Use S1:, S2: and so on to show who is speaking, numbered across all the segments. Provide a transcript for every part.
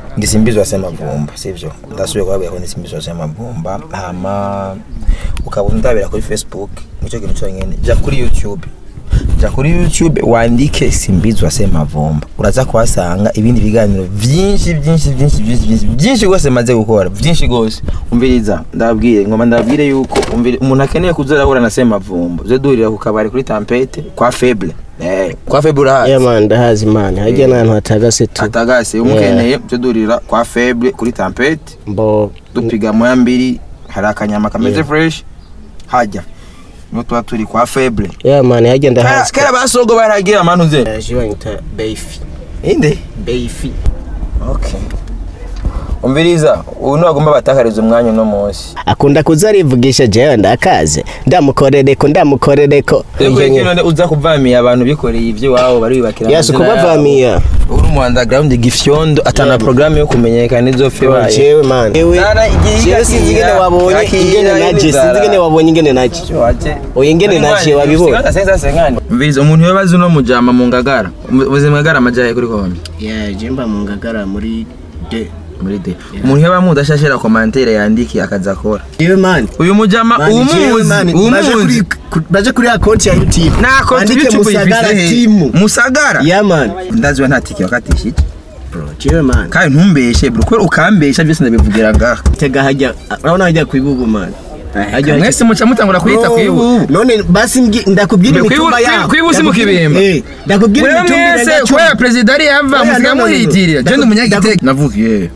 S1: ngisimbizwa semavumba sivyo ndasubiye kubabwira ko ndisimbizwa semavumba hama ukaba undabira kuri facebook nicyo kintu cyonyine jya kuri youtube jya kuri youtube wandike simbizwa semavumba uraza kuhasanga ibindi biganiro byinshi byinshi byinshi byinshi byinshi byinshi rwose maze gukora byinshi rwose umviriza ndababwire ngoma ndababwire yuko umviri- umuntu akeneye kuzarahura na semavumba uze duhurira ku kabari kuri tampete kwa feble eh kwa feble urahazi
S2: yeah man ndahazi man hajya n'ahantu hatagase tu
S1: atagase umukeneye uze duhurira kwa feble kuri tampete
S2: mbo
S1: dupiga moya mbiri hari akanyama kameze fresh hajya niho tuba turi kwa feble
S2: yeah man hajya
S1: kera
S2: ndahazi
S1: kera basogo baragira manu ze
S2: je banyita beifi
S1: inde
S2: beifi
S1: okay umviriza ubu ntibagomba batakariza umwanya uno munsi
S2: akunda kuza arivugisha jewe ndakaze ndamukorereko ndamukorereko
S1: rero kino none uza kuvamiya abantu bikoreye iby'iwabo baribakira
S2: yasi
S1: amazina yabo.
S2: kubavamiya
S1: uri mu underground gifyondo atana porogaramu yo kumenyekana izo fe baye
S2: jewe man jewe
S1: Zara igihe
S2: jewe sinzi ingene
S1: igakira,
S2: wabonye
S1: igakira,
S2: ingene naje
S1: Zara.
S2: sinzi ingene wabonye ingene naje Oya, ingene naje wabibonye
S1: mviriza umuntu yobazi uno mujama mu ngagara ubuzima ngagara amajaye kuri kombi
S2: yeah jemba mu ngagara muri de
S1: muri de umuntu yoba mudashashira komantere yandiki akaza akora
S2: jewe man
S1: uyu mujama
S2: Man, jewe,
S1: umuzi
S2: man, baje
S1: umuzi
S2: kuri- ku- baje kuri akonti ya youtube
S1: nako
S2: Bandike musagara timu
S1: musagara
S2: yeah man
S1: ndaziwe nta tike wakatishije
S2: bro jewe man
S1: kandi ntumbeshe bro kubera ukambesha byose ndabivugira ngaha
S2: tega hajya urabona hajya ku ibubu man hajya
S1: mwese muca mutangura kuyita ku ibubu
S2: none basi mbwi- ndakubwira
S1: Kwibu-
S2: imitumba
S1: kwibu-
S2: yabo
S1: kwibu si mu kibimba.
S2: Eh, ndakubwira
S1: wewe
S2: imitumba
S1: mwese
S2: irenga
S1: kubera
S2: cumi.
S1: perezida ari yava
S2: Oya,
S1: musiga
S2: no, no, no, no.
S1: muhitirira je ndi
S2: Ndaku-
S1: umunyagitega navukiye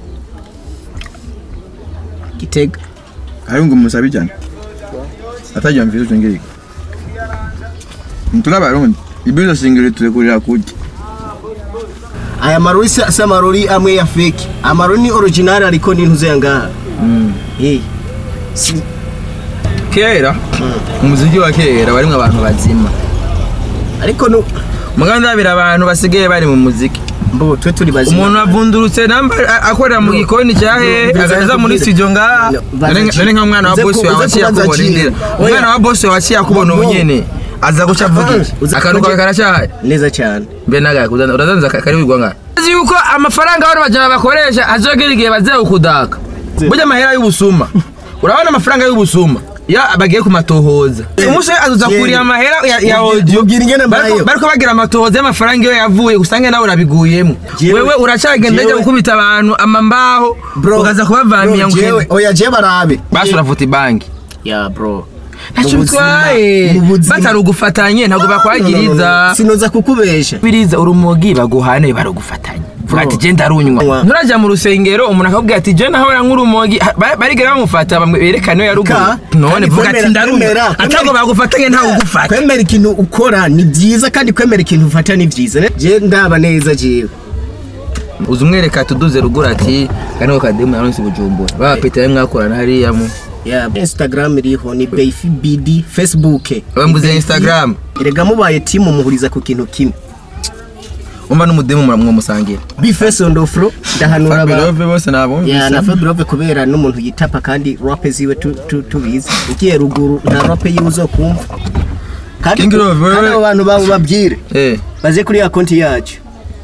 S2: gitega
S1: ari ngo musabe cyane atajya mvizo cyongera mtuna barundi ibizo singire turekurira kurya
S2: aya marori si si amarori amwe ya fake amarori ni original ariko ni ntuze ngaha eh si
S1: kera umuziki wa kera warimwe abantu bazima
S2: ariko no
S1: mugabo ndabira abantu basigaye bari mu muziki
S2: mbo twe turi bazima
S1: umuntu avundurutse namba a- akorera mu gikoni cya he agaheza muri studio ngaha none none nka mwana wa
S2: Uze
S1: boss
S2: ku-
S1: wawe
S2: uze
S1: waciye
S2: kubaza
S1: akubona
S2: Jimmy.
S1: indira
S2: Oya.
S1: umwana wa boss wawe waciye akubona ubu nyene aza guca avuga iki
S2: Uze
S1: akantu kawe
S2: kubaza-
S1: karacyahaye
S2: neza cyane
S1: mbe nagaye kuzana uradanza kari wigwa ngaha uzi yuko amafaranga abantu bajana bakoresha azogera igihe bazawukudaka burya amahera y'ubusuma urabona amafaranga y'ubusuma ya bagiye kumatohoza umunsi we azuza kurira amahera ya, ya audio
S2: Mubwira ingene
S1: Bariko-
S2: mbayeho.
S1: bariko bagira amatohoza y'amafaranga iyo yavuye usange nawe urabiguyemo
S2: Jewe-
S1: wewe uracagenda
S2: jewe-
S1: ajya gukubita abantu amambaho
S2: bro
S1: ukaza kubavamira ngo
S2: jewe
S1: uhebe.
S2: oya je barabe
S1: basi uravuta ibanki
S2: ya bro
S1: ntacyo
S2: Mu buzima-
S1: bitwaye
S2: mu buzima-
S1: batari ugufatanye ntabwo bakwagiriza
S2: sinoza kukubesha
S1: biriza urumogi baguhane barugufatanya vuga ati je ndarunywa
S2: Nywa.
S1: nturaja mu rusengero umuntu akakubwira ati je nahora nk'urumogi Ha- ba- barigera bamufata bamwe- berekane iyo yaruguru
S2: Ka-
S1: none
S2: kandi
S1: vuga ati
S2: kwemera-
S1: ndarunywa
S2: kwemera-
S1: atago bagufatanye ntawe ugufata
S2: kwemera ikintu ukora ni byiza kandi kwemera ikintu ufata ni byiza je ndaba neza jewe
S1: uzi umwereka tuduze ruguru ati kaniho kademu yaronse bujumbura baba petero mwakorana hariya mu
S2: ya instagram iriho ni beifi bd facebook
S1: Wewe mbuze Instagram?
S2: erega mubaye timu muhuriza ku kintu kimwe
S1: umva n'umudemu mwamusangira
S2: bifese on the floor ndahanura abantu
S1: Fabelove bose nabo
S2: ya na Fabulove kubera n'umuntu yitapa kandi rap ziwe tu- tu- tubizi ugiye ruguru nta rap yiwe uzokumva kandi
S1: King Love, wewe-
S2: kandi abo bantu babo babwire
S1: eh
S2: baze kuri ya konti yacu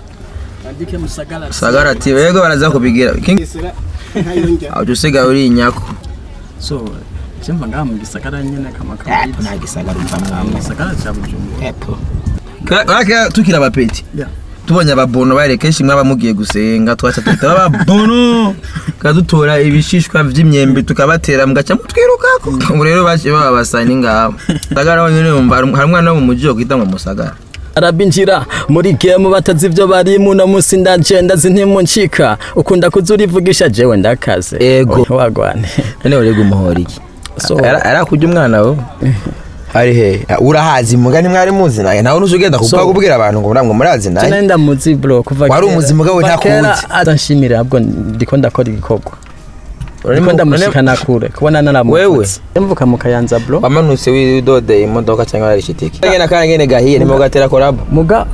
S1: sagara ati wego baraza kubigira King Aje usiga uri inyako
S3: so chimva ngaha mu gisagara nyene kama kawaida
S1: nta gisagara upfa
S3: mu gisagara ca bujumbura
S1: Kaka tukira abapeti
S3: Yeah.
S1: tubonye ababono bare kenshi mwaba mugiye gusenga twaca tuhita ababono kadutora ibishishwa vy'imyembe tukabatera mugaca mutwirukako ubu rero baciye baba basani ngaho sagara wonyene yumva hari hari umwana wo mu muji wo kwita ngo musagara
S3: arabinjira muri game batazi ibyo barimo uno munsi ndagenda zintimuncika ukunda kuza urivugisha jewe ndakaze
S1: Ego.
S3: Oya, wagwane
S1: none urega umuhora iki
S3: So-
S1: Ara- arakurya umwana wo ari he urahazi mugani mwari muzi naye nawe nuzi ugenda kuvuga
S3: So-
S1: kubwira abantu ngo muramwe murazi naye
S3: Jena ndamuzi bro kuva
S1: Wari
S3: kera-
S1: umuzi mugabo
S3: kuva
S1: ntakuzi.
S3: kera atanshimira ahubwo ndiko ndakora igikorwa
S1: Urarimo-
S3: ndiko ndamushikana kure kubona
S1: Wewe?
S3: naramuvutse mvuka mu kayanza bro
S1: wamanutse widodeye imodoka cyangwa warishitiki ngene akana ngene gahiye nimo gatera korabo
S3: muga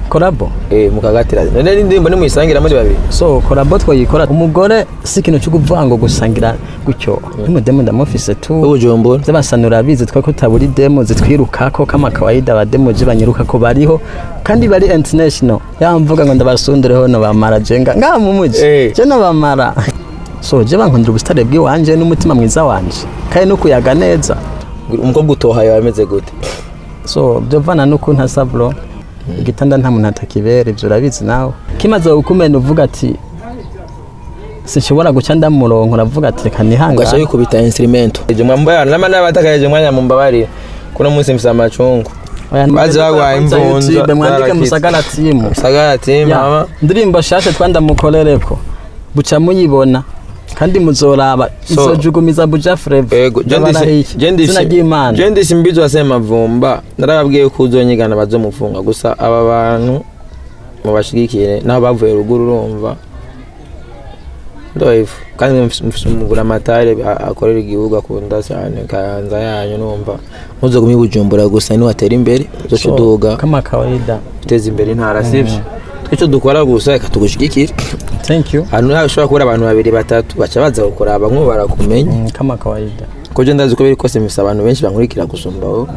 S3: korabo
S1: eh mukagatira none n'indirimbo nimuyisangira muri babiri
S3: so korabo twoyikora umugore si ikintu cyo kuvuga ngo gusangira gutyo n'umudemu ndamufise tu
S1: ubujumbura
S3: z'abasanura bizi twe ko taburi demo zitwirukako kama kawaida abademo je banyirukako bariho kandi bari international yamvuga ngo ndabasundireho no bamara jenga ngaha mu muji
S1: Eh.
S3: je no bamara so je bankundira ubusitare bw'iwanje n'umutima mwiza wanje kandi no kuyaga neza
S1: umukobwa utohaye wameze gute
S3: so byovana n'ukuntu asa bro igitanda nta muntu atakibera ibyo urabizi nawe kimaze gukumena uvuga ati sinshobora guca ndamurongo uravuga ati reka
S1: ugaca
S3: nihangane
S1: wikubita instrumento ije mwambaya nama n'abatakaje umwanya mumbabarire kuno munsi mfise amacungu
S3: Oya,
S1: baje bagwaye
S3: kwanza
S1: imvunja,
S3: YouTube, mwandike
S1: zarakitse.
S3: musagara timu
S1: sagara team
S3: Ya,
S1: mama
S3: ndirimbo shashe twandamukorereko buca muyibona kandi muzoraba
S1: So-
S3: izojugumiza buja flavor
S1: ego
S3: zina ry'imana
S1: je ndisi mbizo wasema vumba narababwiye ko uzonyigana bazomufunga gusa aba bantu mubashigikire naho bavuye ruguru urumva ndoivu kandi mfise umugura amatare akorera igihugu akunda cyane kayanza yanyu numva ntuzogumye bujumbura gusa niwatera imbere uzoca uduga
S3: kama kawaida
S1: uteza imbere intara sivyo icyo dukora gusa reka tugushigikire
S3: thank you
S1: ahantu hashobora kubura abantu babiri batatu baca baza kukuraba nk'ubu barakumenya
S3: Mm, kama kawaida
S1: ko je ndazi ko biri kose mfise abantu benshi bankurikira gusumba wowe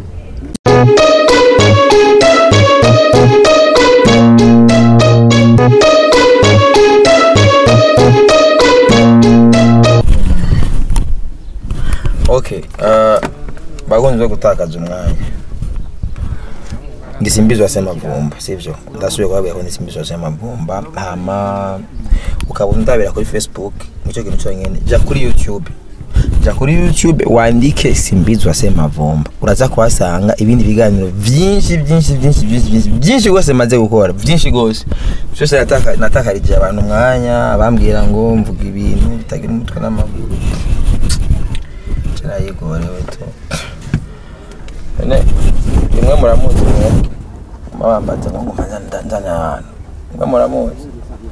S1: okay uh, bakunze gutakaza umwanya ndisimbizwa semavumba sivyo ndasubiye kubabwira ko ndisimbizwa semavumba hama ukabona ndabira kuri facebook nicyo kintu cyonyine jya kuri youtube jya kuri youtube wandike simbizwa semavumba uraza kuhasanga ibindi biganiro byinshi byinshi byinshi byinshi byinshi byinshi rwose maze gukora byinshi rwose byose nataka- natakarije abantu umwanya bambwira ngo mvuga ibintu bitagira umutwe n'amaguru kirayigorewe tu none rimwe muramuzi mwe mabambaza ngo ngoma nzana ahantu mwe muramuzi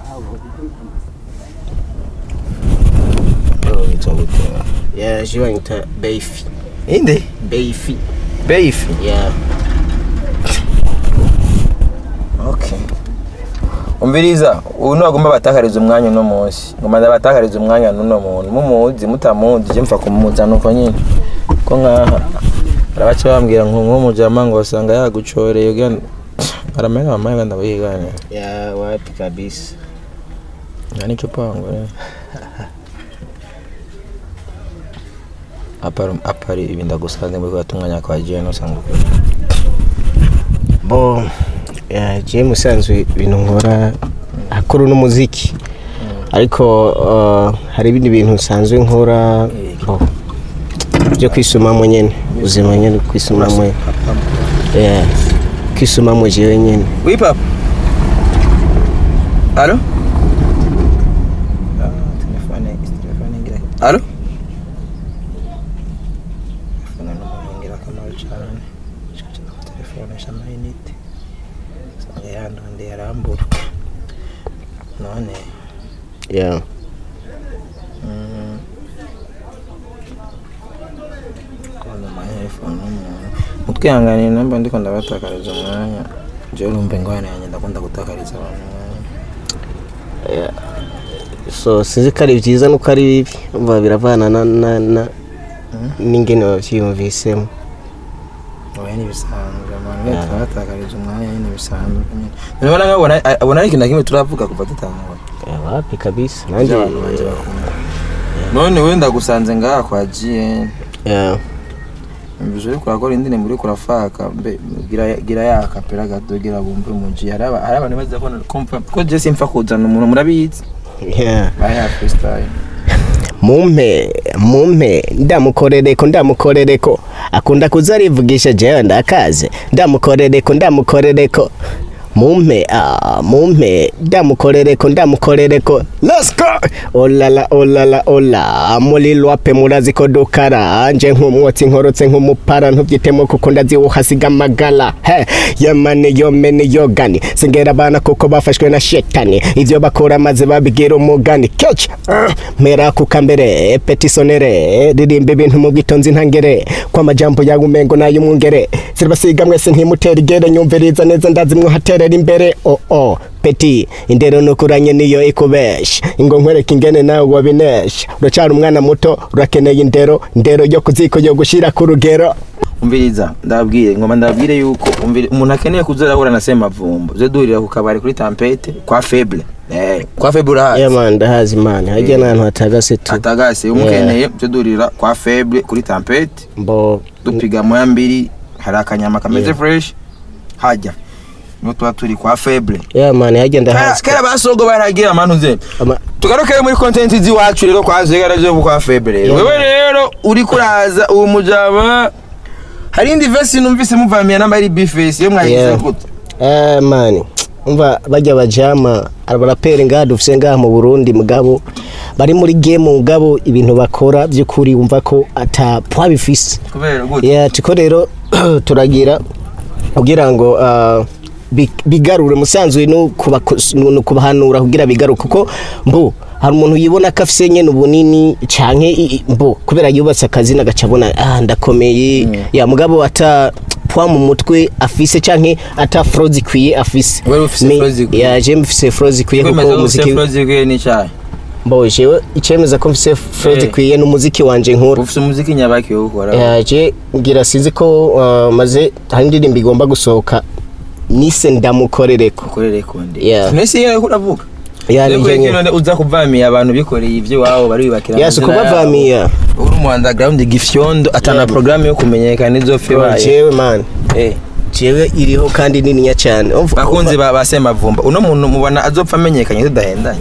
S1: Ndio witwa gute
S2: ya je banyita beifi
S1: inde
S2: beifi
S1: beef
S2: ya
S1: okay umviriza ubu nagomba batakariza umwanya uno munsi ngoma ndabatakariza umwanya n'uno muntu mumuzi mutamuzi je mfa kumuzana uko nyine ko nkaha barabaca bambwira ngo nk'umujama ngo basanga yagucoreye ugira aramenya mamaye kandi abayiganira
S2: ya wapi kabisa
S1: nta n'icyo pango eh. apari apari ibi ndagusanze muri kwa tumwanya kwa jene usanga ukuri
S2: bo ya je musanzwe ibintu nkora akora n'umuziki ariko uh, hari ibindi bintu nsanzwe nkora bo byo kwisumamo nyene ubuzima nyene kwisumamo ya kwisumamo jewe nyene
S1: Oui, papa. Allô telefone telefone ngira Allô telefone n'umuntu ingirakamaro cyane shaka na telefone shamayinite usanga yandonde yarambura none
S2: ya
S1: mm, kubona amatelefone n'umuntu mutwihanganire namba ndiko ndabatakariza umwanya jewe urumva ingorane yanjye ndakunda gutakariza abantu umwanya
S2: so sinzi ko ari byiza nuko ari bibi umva biravana na na na n'ingene wavyiyumvisemo
S1: oya ni bisanzwe abantu yeah. turabatakariza umwanya nyine bisanzwe nyine nibona nkabona abona ari ikintu na kimwe turavuga kuva dutangura
S2: Ya, wapi kabisa
S1: ibyo
S2: nanjye
S1: abantu banje bakunda none wenda gusanze ngaha kwa GN
S2: ya
S1: mbizo uri kurakora indirimbo uri kurafaka mbe gira gira ya kapera gato gira bumve umuji hari aba- hari abantu baza kubona kumva ko je simfa kuzana umuntu murabizi
S2: ya
S1: baya freestyle
S2: mumpe mumpe ndamukorereko ndamukorereko akunda kuza arivugisha jewe ndakaze ndamukorereko ndamukorereko mumpe ah, mumpe ndamukorereko ndamukorereko let's go olala olala ola mulilwape murazi ko dukara nje nk'umwotsi nkorotse nk'umupara ntubyitemo kuko ndaziwuhasiga amagala he yamani yomeni yogani singera abana kuko bafashwe na shetani ivyo bakora maze babigira umugani kech mera kukambere petisonere ririmba ibintu mu bwitonzi ntangere ko amajambo yawe umengo n'ay'umwungere abaminisitiri basiga mwese ntimutera igere nyumviriza neza ndazi mwahaterera imbere o o peti indero nukuranye niyo ikubesha ingo nkwereka ingene nawe wabinesha uracyari umwana muto urakeneye indero indero yo kuziko yo gushira ku rugero
S1: umviriza ndababwire ngoma ndababwire yuko umviri- umuntu akeneye kuza arahura na semavumbo uze duhurira ku kabari kuri tampete kwa feble eh kwa feble urahazi
S2: yamani ndahazi imana hajya n'ahantu hatagase tu
S1: atagase umukeneye uze duhurira kwa feble kuri tampete
S2: mbo
S1: dupiga moya mbiri hari akanyama kameze fresh hajya niho tuba turi kwa feble
S2: yamani hajya
S1: kera
S2: ndahazi
S1: kera basogo baragira manu ze
S2: Ama-
S1: tugaruke muri content z'iwacu rero kwa zegara zo kwa feble rero
S2: Yeah.
S1: wewe rero uri kuraza uwo mujaba hari indi verse numvise muvamiya namba ari bifesi yo mwagize
S2: Yeah.
S1: gute
S2: Eh mani umva bajya bajama abaraperi ngaha dufise ngaha mu Burundi mugabo bari muri game mugabo ibintu bakora by'ukuri umva ko ata pwa bifise
S1: kubera gute
S2: yeah tiko rero turagira kugira ngo ah, bi- bigarure musanzwe no kubako- no kubahanura kugira bigaruke kuko mbu hari umuntu yibona ko afise nyene ubunini canke i- i- mbu kubera yubatse akazi nagaca abona ah ndakomeye ya mugabo ata pwa mu mutwe afise canke ata fro zikwiye afise
S1: Wewe ufise
S2: Me-
S1: fro zikwiye?
S2: ya je mfise fro zikwiye kuko
S1: kwemeza ko
S2: umuziki
S1: ufise flow zikwiye n'icyayi
S2: mbo jewe icemeza ko mfise fro
S1: Eh.
S2: zikwiye n'umuziki wanje nkura
S1: ufise umuziki nyabaki wo gukora
S2: yaje ngira sinzi ko uh, maze hari indirimbo igomba gusohoka nise ndamukorereko
S1: ukorere konde
S2: Yeah.
S1: nese yeye uravuga
S2: Ya,
S1: Rero
S2: ni
S1: kwege
S2: njye
S1: none uza kuvamiya abantu bikoreye ibyo iwabo bari bibakira
S2: yasi
S1: amazina yabo.
S2: kubavamiya
S1: uri mu underground gifyondo atana
S2: Yeah.
S1: programme yo kumenyekana izopfe baye
S2: jewe man
S1: eh
S2: jewe iriho kandi nininya cyane Umva-
S1: bakunzi
S2: umva-
S1: ba basemavumba uno muntu mubona azopfa amenyekanye tudahendanye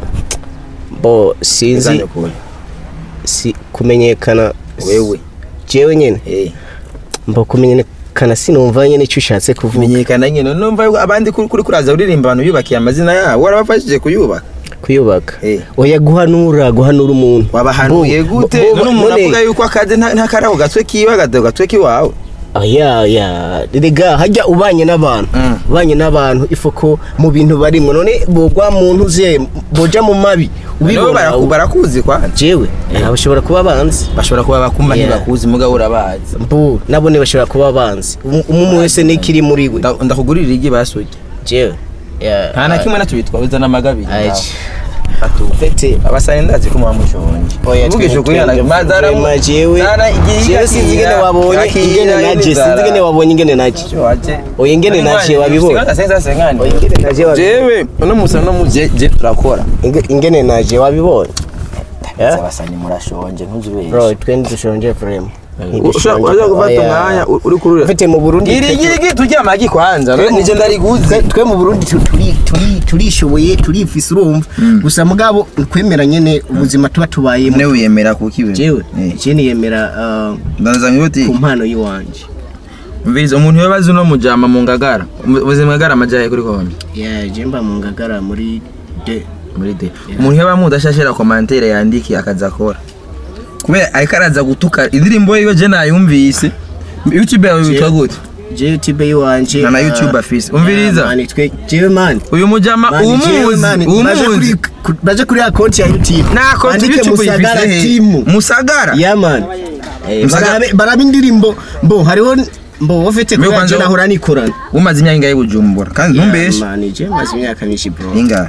S2: bo sinzi
S1: Izane kure.
S2: si kumenyekana
S1: wewe
S2: jewe nyene
S1: eh
S2: mbo kumenyekana sinumva nyene icyo ushatse kuvuga
S1: kumenyekana nyine numva yuko abandi kuri kuri kuraza uririmba abantu yubakiye amazina yabo warabafashije kuyubaka
S2: kuyubaka
S1: Eh.
S2: oya guhanura guhanura umuntu
S1: wabahanuye
S2: Bo-
S1: gute
S2: bo-
S1: none umuntu
S2: none-
S1: avuga yuko akazi nta nta karaho gatwe kiwe agado gatwe kiwawe
S2: oya oya rega hajya ubanye n'abantu
S1: Mm.
S2: ubanye n'abantu ifuko mu bintu barimo none bogwa muntu ze boja mu mabi
S1: nabo
S2: ubibona
S1: baraku- barakuzi kwanza
S2: jewe eh, bashobora kuba banzi
S1: bashobora kuba bakumva
S2: Yeah.
S1: ntibakuzi mugabo urabazi
S2: mbu nabone bashobora kuba banzi Um- umwe wese n'ikiri muri we
S1: Nda- ndakugurira igi basuye
S2: jewe yeah.
S1: nta na kimwe natubitwa uza n'amagabiri
S2: Aje.
S1: Atu-
S2: Fete.
S1: abasani ndazi ko mwamushonje
S2: Oya,
S1: mvugisha ukuri
S2: twende-
S1: yana- mazara mu-
S2: Vrema jewe
S1: zara igihe
S2: jewe sinzi ingene wabonye
S1: yakira
S2: ingene naje
S1: inzara.
S2: sinzi ingene wabonye ingene naje
S1: Waje.
S2: Oya, ingene naje wabibonye
S1: Singana senza sengani.
S2: Oya, ingene naje wabibonye
S1: jewe uno musa no muze je turakora
S2: Inge- ingene naje wabibonye Yeah?
S1: abasani murashonje ntuzubeshe
S2: bro twende dushonje vrema
S1: ushobora uza gufata umwanya u- uri kurura
S2: ufite mu Burundi
S1: iri iri iri turya amagi kwanza
S2: Twe mu-
S1: nije ndariguze
S2: twe- twe mu Burundi tu- turi turi turishoboye turifise urumva gusa mugabo kwemera nyene ubuzima tuba tubayemo
S1: ne wiyemera kuki we
S2: jewe
S1: Eh.
S2: je niyemera uh,
S1: ndaza mwiboti
S2: ku mpano yiwanje
S1: umviriza umuntu yabaze uno mujama mu ngagara ubuzima ngagara amajaye kuri konje
S2: yeah je mba mu ngagara muri de
S1: muri de umuntu yaba mudashashira commentaire yandiki akaza akora kubera ariko araza gutuka indirimbo yiwe je nayumvise youtube yawe witwa gute
S2: je youtube yiwanje
S1: Na na
S2: uh,
S1: YouTube afise. Umviriza.
S2: ah, mani twe jewe mani
S1: uyu mujama
S2: Mani, jewe
S1: umuzi
S2: mani, baje kuri
S1: umuzi
S2: ku- baje kuri account ya youtube
S1: nako
S2: Bandike
S1: youtube
S2: Musagara
S1: yifise
S2: team
S1: he musagara
S2: yeah man Eh,
S1: Musagara-
S2: barabe barabe indirimbo mbo hariho mbo wafite
S1: Mbe
S2: kuri
S1: kwanza-
S2: je nahora nikorana
S1: umaze imyaka ingahe bujumbura kandi ntumbeshe
S2: mani je maze imyaka myinshi bro
S1: ingahe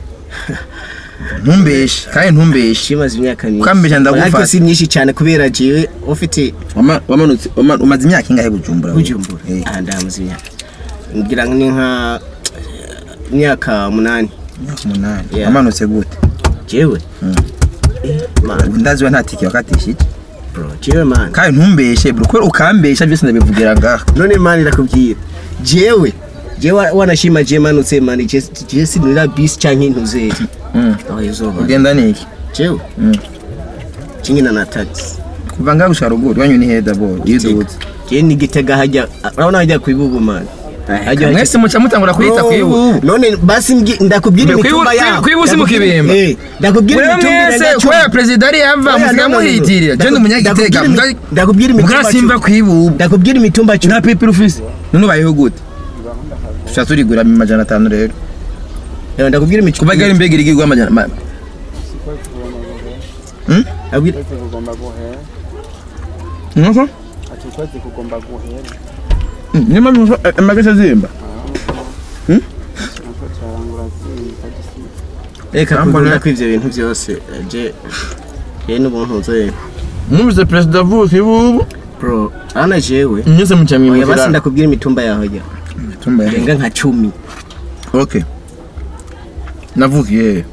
S1: ntumbeshe kandi ntumbeshe
S2: je maze imyaka myinshi
S1: Ukambesha ndagufata.
S2: ariko si myinshi cyane kubera jewe ufite
S1: Wama- wamanutse wama- umaze imyaka ingahe bujumbura wewe?
S2: bujumbura
S1: Eh,
S2: ah ndamaze imyaka ngira ngo ni nka imyaka munani
S1: imyaka umunani
S2: Yeah.
S1: wamanutse gute
S2: jewe
S1: Mm.
S2: Eh, man
S1: ndaziwe nta tike wakatishije
S2: bro jewe man
S1: kandi ntumbeshe bro kubera ukambesha byose ndabivugira ngaha
S2: none mani ndakubwira jewe jewe wanashima je manutse mani je je sinira bisi canke intuzeri
S1: Mm.
S2: aho izuba
S1: ugenda niki
S2: jewe
S1: Mm.
S2: kingina na taxi
S1: kuva ngaha gushika ruguru wanyu ni heda bo yidutse
S2: je ni gitega hajya urabona hajya kwibubu mani Hajya-
S1: mwese muca mutangura kuyita
S2: Bro,
S1: kwibubu
S2: none basi mbwi- ndakubwira
S1: Mbe,
S2: imitumba
S1: kwibu-
S2: yabo
S1: kwibu si mu kibimba?
S2: Eh, ndakubwira
S1: wewe
S2: imitumba
S1: mwese
S2: irenga
S1: kubera
S2: cumi.
S1: perezida ari yava
S2: Oya,
S1: musiga
S2: no, no, no.
S1: muhitirira je ndi umunyagitega
S2: Ndakubwira imi- ndakubwira imitumba
S1: mugara simva
S2: cumi.
S1: kwibubu
S2: ndakubwira imitumba cumi
S1: nta pipiri ufise none ubayeho gute tuca turigura amajana atanu rero
S2: Eh, ndakubwira
S1: kuva
S2: imitumba
S1: gari mbega irigirwa amajana ma- Hmm?
S2: ndakubwira
S1: Nuko? niyo mpamvu amagasa azimba
S2: reka
S1: Nambona-
S2: kugunda ko ivyo bintu byose je je n'ubuntu nzoye
S1: mwumvise perezida avuka ibubu
S2: bro ana jewe
S1: nyuze mu
S2: oya basi
S1: cyamwimukira
S2: ndakubwira imitumba yaho ya
S1: tumba
S2: renga nka cumi
S1: okay navukiye he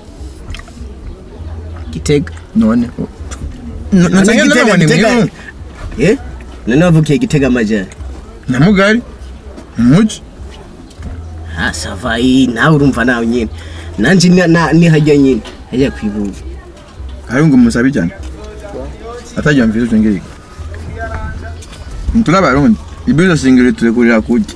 S2: gitega
S1: none
S2: None
S1: nasanga
S2: Gitega-
S1: nabona
S2: Gitega-
S1: imwe
S2: eh none wavukiye gitega amajyana
S1: nyamugari umuji
S2: ah sava iyi nawe urumva nawe nyine nanje ni- na- ni hajya nyine hajya kwibuka
S1: hari ngo musabe cyane atajya mvira icyo ngiriko nturi abarundi ibizo singiri turekurira kurya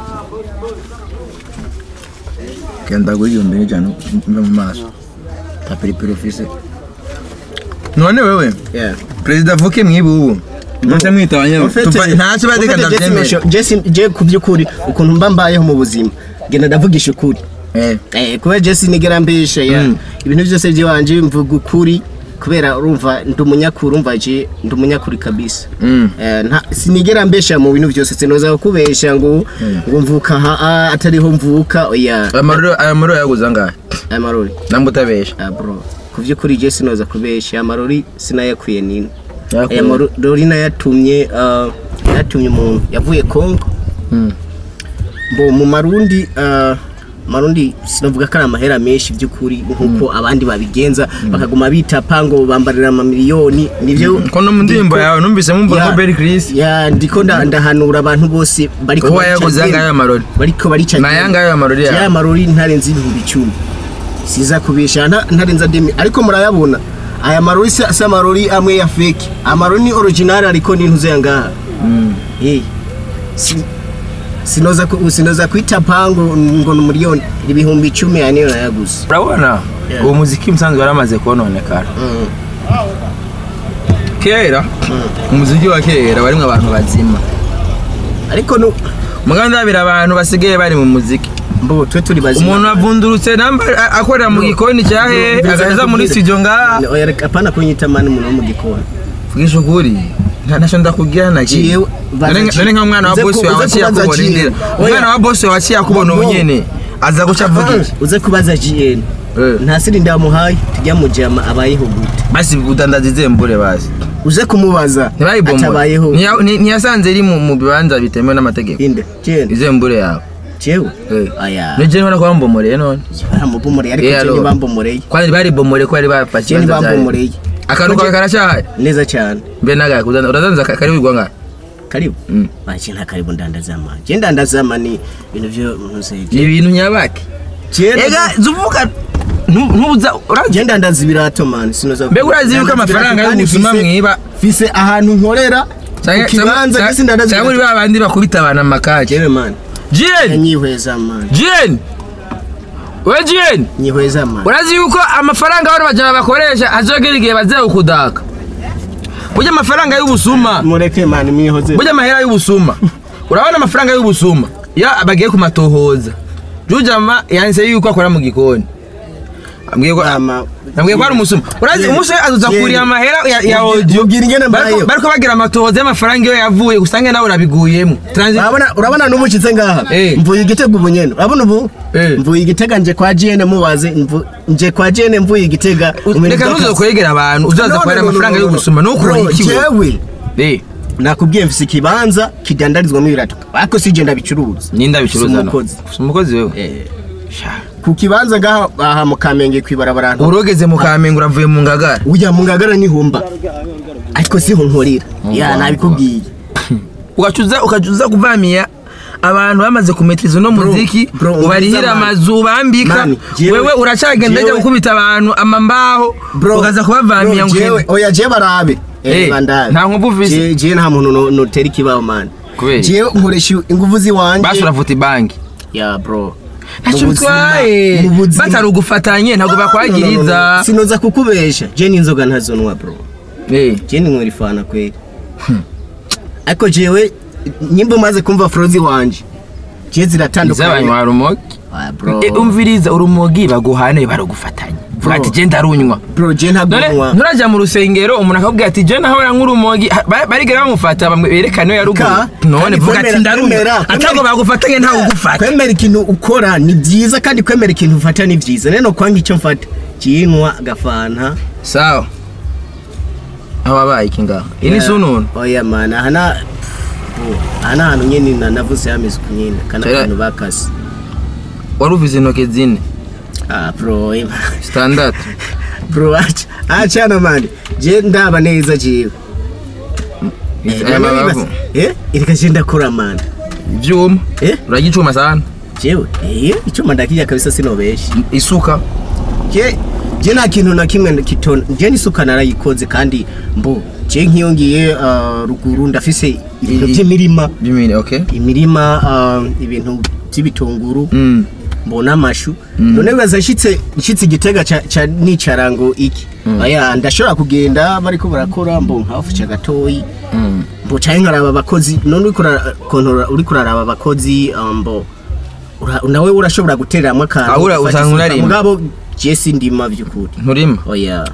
S1: kenda kuri igihumbi n'ijana mve mu maso ta periperi ofise none wewe
S2: yeah
S1: perezida avuke mwibubu nose mwita abanyewe ntacyo badika ndabyemera
S2: je ku by'ukuri ukuntu mba mbayeho mu buzima genda ndavugisha ukuri
S1: Eh,
S2: Eh, kubera Jesse nigera mbeshe ya
S1: Mm.
S2: ibintu byose by'iwanje mvuga ukuri kubera urumva ndi umunyakuri urumva je ndi umunyakuri kabisa
S1: mm.
S2: Eh, nta sinigera mbesha mu bintu byose sinoza kukubesha ngo ngo mvuka ha ah, atariho mvuka oya
S1: amaruro amaruro yaguze angahe
S2: amarori
S1: namba utabesha
S2: ah bro ku by'ukuri je sinoza kubesha amarori sinayakwiye nini
S1: Yakuye.
S2: aya marori nayatumye ah, yatumye umuntu yavuye Kongo
S1: Mm.
S2: bo mu marundi ah, marundi sinavuga ko ari amahera menshi by'ukuri nk'uko abandi babigenza bakaguma bitapa ngo bambarira amamiliyoni nibyo
S1: ko no mu ndirimbo yawe numvise mumva
S2: Ya-
S1: ko Berry Chris
S2: ya ndiko nda- ndahanura abantu bose bariko
S1: uwo
S2: barica
S1: yaguze
S2: genda-
S1: angahe amarori
S2: bariko barica
S1: na yangahe amarori
S2: ya
S1: yawe
S2: marori ntarenze ibihumbi icumi siza kubesha nta- ntarenze demi ariko murayabona aya marori si si amarori amwe ya fake amarori ni original ariko ni ntuze yangaha Eh, si- sinoza ku- sinoza kwita pango ngo ni miliyoni ibihumbi icumi ya niyo nayaguze
S1: urabona
S2: Yeah.
S1: uwo muziki musanzwe waramaze kononekara
S2: Mm.
S1: kera umuziki wa kera warimwo abantu bazima
S2: ariko nu
S1: mugabo ndabira abantu basigaye bari mu muziki
S2: mbo twe turi bazima
S1: umuntu avundurutse namba a- akorera mu gikoni cya he agaheza muri studio ngaha
S2: Oya, reka apana kunyita mani umuntu wo mu gikoni
S1: vugisha ukuri nta ntacyo ndakubwira na kimwe
S2: Jewe, baza
S1: None- none nka mwana wa
S2: uze ku-
S1: bosi wawe
S2: uze
S1: aciye
S2: kubaza
S1: akubona
S2: Jewe.
S1: indira
S2: Oya.
S1: umwana wa bosi wawe aciye akubona ubu
S2: No.
S1: nyene aza guca avuga iki
S2: uze kubaza GN
S1: Eh.
S2: nta siri ndamuhaye tujya mu jama abayeho gute
S1: basi udandaza izembure bazi
S2: uze kumubaza
S1: ntibayibomora
S2: atabayeho
S1: Ntiya- ni- ntiyasanze iri mu mu bibanza bitemewe n'amategeko
S2: inde GN
S1: izembure yawe
S2: jewe
S1: Eh.
S2: aya
S1: nije ntibona ko bambomoreye none
S2: baramubomoreye ariko
S1: Yeah,
S2: je
S1: Lord.
S2: ntibambomoreye
S1: kwari baribomoreye ko bari bafashe
S2: je
S1: ibibanza byayo.
S2: ntibambomoreye
S1: akantu kawe karacyahaye
S2: neza cyane
S1: mbe nagaye kudandaza uradandaza ka- kari wigwa ngahe
S2: karibu
S1: Mm.
S2: baje nta karibu ndandazama je ndandazama ni ibintu byo ntuze
S1: ni ibintu nyabaki ega zuvuga ntu- ntubuza urazi
S2: je ndandaza ibirato man sinoza
S1: mbega urazi yuko
S2: Ndandaza
S1: amafaranga
S2: ibirato kandi
S1: y'ubusuma
S2: mfise-
S1: mwiba
S2: mfise ahantu nkorera ku kibanza gisi ndandaza
S1: cyangwa uri
S2: ibirato.
S1: ba bandi bakubita abantu amakaje
S2: jewe man
S1: jiyeni
S2: nyihweza man
S1: jiyeni we jiyeni
S2: nyihweza man
S1: urazi yuko amafaranga bano bajana bakoresha azogera igihe bazewe kudaka burya amafaranga y'ubusuma
S2: mureke man mwihoze
S1: burya amahera y'ubusuma urabona amafaranga y'ubusuma iyo bagiye kumatohoza jujama yanditse yuko akora mu gikoni ambwiye ko
S2: ama
S1: nabwiye ko ari umusuma urazi umusore azuza kuriya amahera ya, ya audio
S2: Mubwira ingene mbayeho.
S1: bariko bagira amatohoza y'amafaranga iyo yavuye usange nawe urabiguyemo Transit-
S2: urabona urabona n'ubu nshitse ngaha
S1: Eh.
S2: mvuye igitego ubu nyene urabona ubu
S1: Eh.
S2: mvuye igitega nje kwa GN mubaze mvu- nje kwa GN mvuye igitega
S1: reka ntuze kwegera abantu uzaza kubara amafaranga y'ubusuma nukura ikiwe
S2: jewe
S1: Eh,
S2: nakubwiye mfise ikibanza kidandarizwamo ibirato ariko sije ndabicuruza
S1: ninda bicuruza
S2: Si
S1: no
S2: umukozi.
S1: Si umukozi wewe
S2: Eh,
S1: Sha.
S2: ku kibanza ngaha aha mu kamenge kwibarabara
S1: urogeze mu kamenge uravuye mu ngagara
S2: ujya mu ngagara nihumba ariko siho nkorera ya nabikubwiye
S1: ugacuza ukacuza kuvamia abantu bamaze kumetiriza uno muziki
S2: bro,
S1: ubarihira
S2: umviriza man.
S1: amazu bambika
S2: Man, jewe-
S1: wewe uracagenda ajya
S2: jewe-
S1: gukubita abantu amambaho
S2: Bro,
S1: ukaza kubavamia
S2: bro,
S1: ngo
S2: jewe- oya je barabe
S1: Eh,
S2: Eh, bandabe.
S1: nta nkovu ufise?
S2: Je- je nta muntu no- notera ikibaho man
S1: Kubera?
S2: jewe nkoresha ingufu ziwanje
S1: basi uravuta ibanki
S2: ya bro
S1: ntacyo
S2: Mu buzima-
S1: utwaye
S2: mu buzima-
S1: batarugufatanye ntabwo
S2: No, no, no,
S1: bakwagiriza
S2: no. sinoza kukubesha je n'inzoga ntazonwa bro
S1: Eh,
S2: je ninywera ifana kweli ariko jewe nyimba umaze kumva frozi wanje je ziratandukanye
S1: iz'abanywa urumogi
S2: Ah, bro
S1: Eh, umviriza urumogi baguhane barugufatanye vuga ati je ndarunywa
S2: bro je ntabwo
S1: none
S2: nywa
S1: nturaja mu rusengero umuntu akakubwira ati je nahora nk'urumogi Ha- ba- barigera bamufata bamwe- berekane iyo yaruguru
S2: Ka-
S1: none
S2: kandi
S1: vuga ati
S2: kwemera-
S1: ndarunywa
S2: kwemera-
S1: atago bagufatanye ntawe ugufata
S2: kwemera ikintu ukora ni byiza kandi kwemera ikintu ufata ni byiza rero kwanga icyo mfata kinywa agafanta
S1: sawa aho wabaye iki ngaho iyi ni sununu
S2: oya mana aha na bro, aha ni ahantu nyine na- navuze yamize ku nyine kana
S1: Kera-
S2: akantu bakase
S1: wari uvize intoki zine
S2: ah bro ima.
S1: sitandatu
S2: bro acha achana mani je ndaba neza jewe
S1: aya mabavu
S2: eh irika je ndakora mani
S1: ivyuma
S2: eh
S1: uragicuma sana
S2: jewe eh icyuma ndakijya kabisa sinobeshe
S1: isuka
S2: je je nta kintu na kimwe kitona je n'isuka narayikoze kandi mbo je nk'iyo ngiye ah, ruguru ndafise ibintu
S1: I-
S2: by'imirima
S1: bimini okay
S2: imirima ah, ibintu by'ibitunguru
S1: mm.
S2: mbona amashu none bibaza nshitse nshitse igitega ca ca nicarango iki aya ndashobora kugenda bariko barakora mbo nkafuca gatoyi
S1: Mm.
S2: mbo canke nkaraba abakozi none uriko urakontorora uriko uraraba abakozi ah, mbo ura- nawe urashobora gutereramwo akantu
S1: Ah, ura-
S2: ufata
S1: usanga
S2: isuka.
S1: unarima.
S2: mugabo je sindima vy'ukuri
S1: nturima
S2: oya